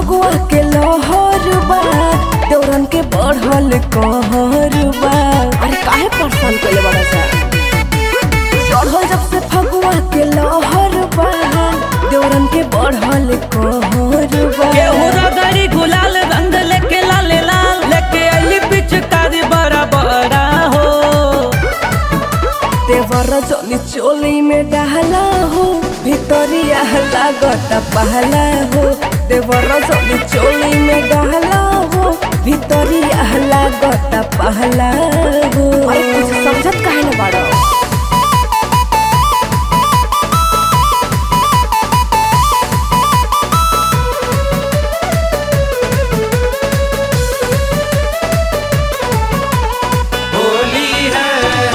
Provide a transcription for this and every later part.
फगुआ के लहर बा दौरन के बढ़ल कहर बा अरे काहे परेशान कइले बड़ा सा चढ़ल जब से फगुआ के लहर बा दौरन के बढ़ल कहर बा केहू रगड़ी गुलाल रंग लेके लाले लाल लेके अली पिचकारी बड़ा बड़ा हो देवर जनी चोली में डाला हो भितरिया लागत पहला हो देवर जनी चोली में डाला हो भितरिया लागत पहला हो अरे कुछ समझत काहे न बाड़ो होली है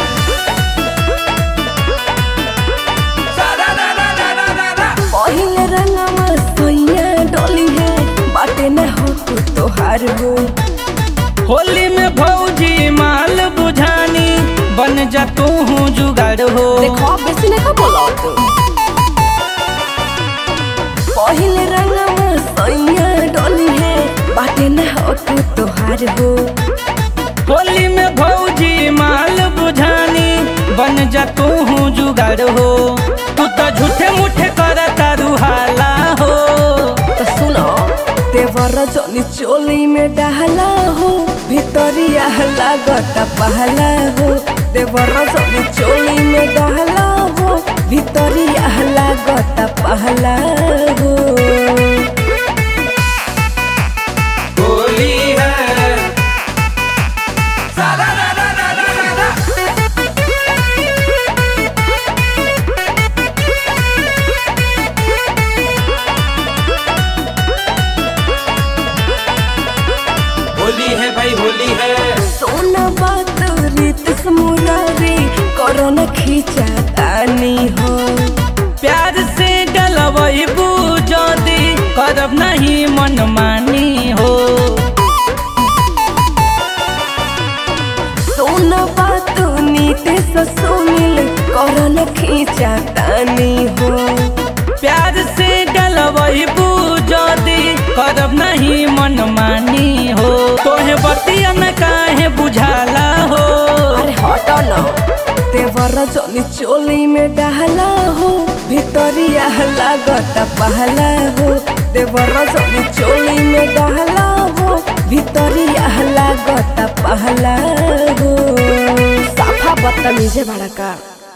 पहिले रंगवा सोइया डोली है बाटे न हो तू तोहार हो होली में भौजी माल बुझानी बन जा तू हूँ जुगाड़ हो देखो बेसी नहीं बोला तू पहिले रंगवा सोइया डोली है बाटे न हो तू तोहार हो होली में भौजी माल बुझानी बन जा तू हूँ जुगाड़ हो तू तो झूठे मुठे कर तारू हाला हो तो सुनो देवर जनी चोली में डाला हो भितरिया लागत पहला हो देवर जनी चोली में डाला हो भितरिया लागत पहला हो होली है होली है भाई होली है सोना बात रीत मुरारी करो न खींचा तानी हो प्यार से गलवई बुझदी करब नहीं मन मानी हो सोना बात नीते सुनील करो न खींचा तानी हो प्यार से गलवई बुझदी करब नहीं मन मानी हो तोहे बतिया न काहे बुझाला हो अरे हटो न देवर जनी चोली में डाला हो भितरिया लागत पहला हो देवर जनी चोली में डाला हो भितरिया लागत पहला हो साफा बदतमीजे बड़ा का